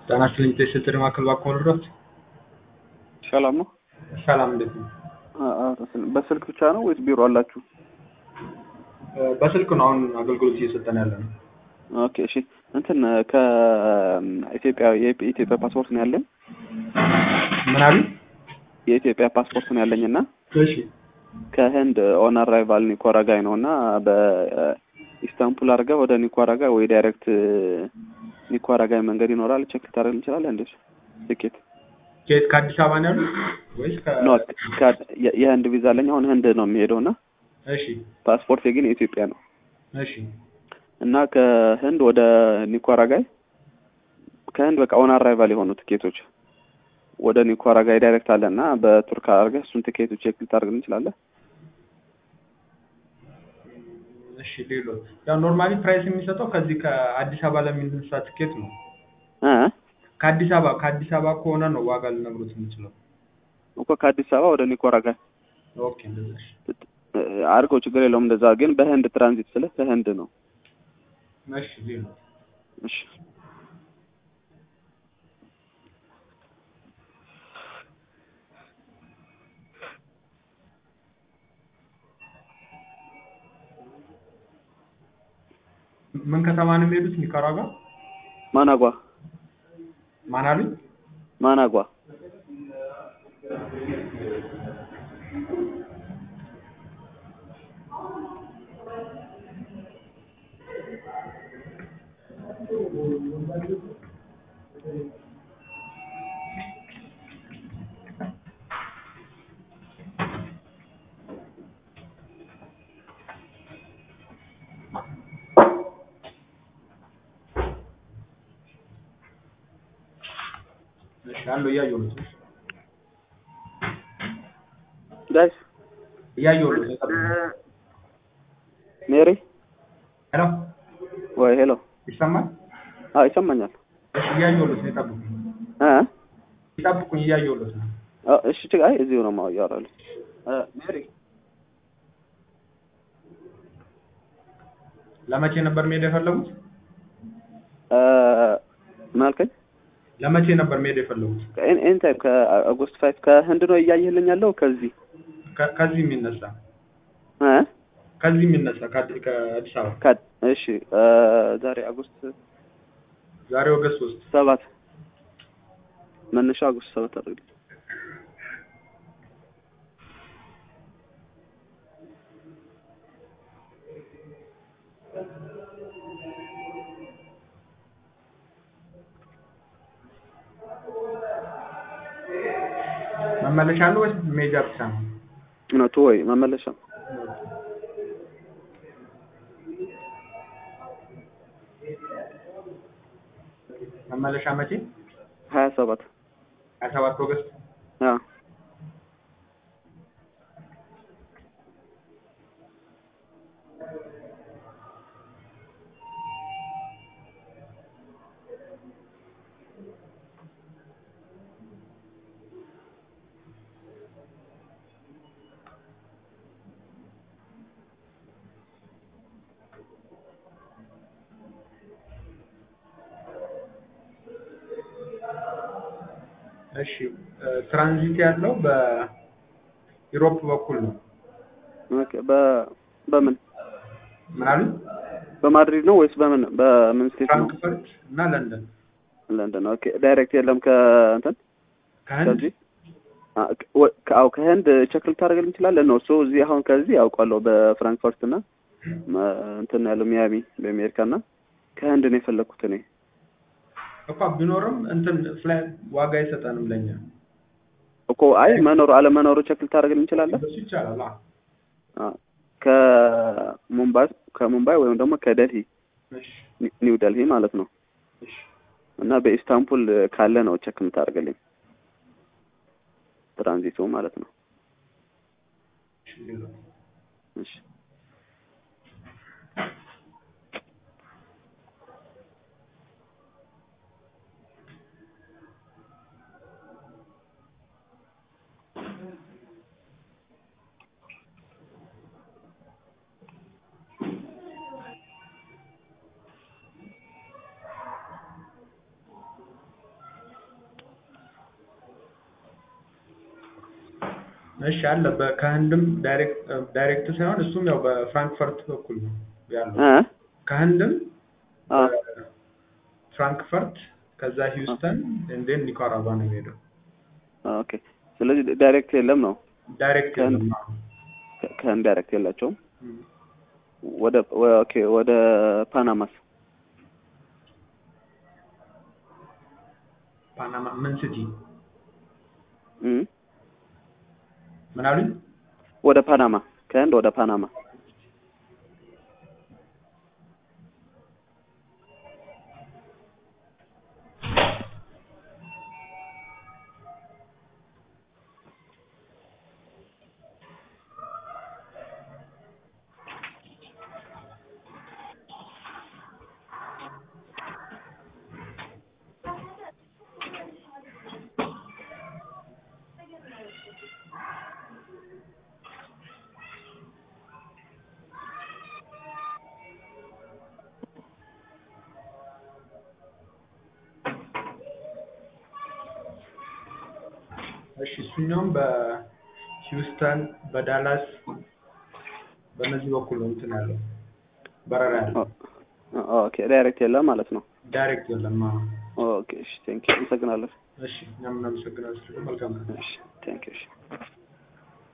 ጤና ይስጥልኝ ስትሪ ማዕከል እባክዎ ልርዳዎት? ሰላም ነው? ሰላም እንዴት ነው? በስልክ ብቻ ነው ወይስ ቢሮ አላችሁ? በስልክ ነው አሁን አገልግሎት እየሰጠን ያለ ነው። ኦኬ እሺ እንትን ከኢትዮጵያ የኢትዮጵያ ፓስፖርት ነው ያለኝ ምን አሉ? የኢትዮጵያ ፓስፖርት ነው ያለኝ እና እሺ ከህንድ ኦን አራይቫል ኒኮራጋይ ነው እና በኢስታንቡል አድርገህ ወደ ኒኮራጋይ ወይ ዳይሬክት ኒኮራጋይ መንገድ ይኖራል ቼክ ልታደርግ እንችላለን እንዴ ትኬት ከየት ከአዲስ አበባ ነው ያሉት ወይስ ከ ኖ የህንድ ቪዛ አለኝ አሁን ህንድ ነው የሚሄደው እና እሺ ፓስፖርት ግን የኢትዮጵያ ነው እሺ እና ከህንድ ወደ ኒኮራጋይ ከህንድ በቃ ኦን አራይቫል የሆኑ ትኬቶች ወደ ኒኮራጋይ ዳይሬክት አለ እና በቱርክ አድርገህ እሱን ትኬቱ ቼክ ልታደርግ እንችላለን። እሺ ሌሎ ያው ኖርማሊ ፕራይስ የሚሰጠው ከዚህ ከአዲስ አበባ ለሚነሳ ትኬት ነው። እ ከአዲስ አበባ ከአዲስ አበባ ከሆነ ነው ዋጋ ልነግሮት የምችለው። እኮ ከአዲስ አበባ ወደ ኒኮራጋይ ኦኬ እንደዛ እሺ አድርገው ችግር የለውም። እንደዛ ግን በህንድ ትራንዚት ስለ ከህንድ ነው። እሺ ሌሎ እሺ ምን ከተማ ነው የሚሄዱት? ኒካራጓ ማናጓ ማን አሉኝ? ማናጓ እሺ አለው እያየሁት ነው። ጋይስ እያየሁት ነው። ሜሪ ሄሎ ወይ ሄሎ ይሰማል? አዎ ይሰማኛል። እሺ እያየሁት ነው። ይጠብቁኝ እ ይጠብቁኝ እያየሁት ነው። አ እሺ ችግር አይ እዚሁ ነው ማው ያወራሉ። ሜሪ ለመቼ ነበር መሄድ የፈለጉት? እ ምን አልከኝ? ለመቼ ነበር መሄድ የፈለጉት? ኤኒ ታይም ከአጎስት ፋይቭ ከህንድ ነው እያየህልኝ ያለው ከዚህ ከ- ከዚህ የሚነሳ እ ከዚህ የሚነሳ ከአዲ- ከአዲስ አበባ ከ- እሺ እ ዛሬ አጎስት ዛሬ ኦገስት ሶስት ሰባት መነሻ አጎስት ሰባት አድርግ መመለሻ አለው ወይስ ሜጃ ብቻ ነው? እውነቱ ወይ መመለሻ መመለሻ መቼ? ሀያ ሰባት ሀያ ሰባት ኦገስት አዎ እሺ እ ትራንዚት ያለው በዩሮፕ በኩል ነው። ኦኬ በ በምን ምን አሉኝ? በማድሪድ ነው ወይስ በምን በምን ስቴት ነው? ፍራንክፈርት እና ለንደን ለንደን ኦኬ ዳይሬክት የለም ከእንትን ከህንድ ከዚህ አ ከ- ወ- ከ- አዎ ከህንድ ቼክ ልታደርግልኝ እንችላለን ነው እሱ እዚህ አሁን ከዚህ ያውቃለሁ በፍራንክፈርት እና መ- እንትን ያለው ሚያሚ በአሜሪካ እና ከህንድ ነው የፈለግኩት እኔ እኮ ቢኖርም እንትን ፍላይ ዋጋ አይሰጠንም ለኛ። እኮ አይ መኖሩ አለመኖሩ ቼክ ልታደርግልኝ እንችላለን እሱ ይቻላል። አዎ አ ከሙምባይ ከሙምባይ ወይም ደግሞ ከደልሂ እሺ ኒ- ኒው ደልሂ ማለት ነው እሺ እና በኢስታንቡል ካለ ነው ቼክ የምታደርግልኝ ትራንዚቱ ማለት ነው እሺ ሌላ እሺ እሺ አለ በ- ከህንድም ዳይሬክት ዳይሬክት ሳይሆን እሱም ያው በፍራንክፈርት በኩል ነው ያለው እ ከህንድም አ ፍራንክፈርት ከዛ ሂውስተን እንዴን ኒካራጓ ነው የሚሄደው ኦኬ። ስለዚህ ዳይሬክት የለም ነው ዳይሬክት ከህንድ- የለም አዎ። ከ- ከህንድ ዳይሬክት የላቸውም። እም። ወደ ወ- ኦኬ ወደ ፓናማስ ፓናማ ምን ሲቲ እም ምን አሉኝ ወደ ፓናማ ከህንድ ወደ ፓናማ እሺ እሱኛውም በሂውስተን በዳላስ በእነዚህ በኩል ነው እንትን ያለው በረራ ያለው ኦ- ኦኬ ዳይሬክት የለም ማለት ነው። ዳይሬክት የለም አዎ። ኦኬ እሺ ቴንክ ዩ አመሰግናለሁ። እሺ እኛም እናመሰግናለን መልካም ቀን እሺ ቴንክ ዩ እሺ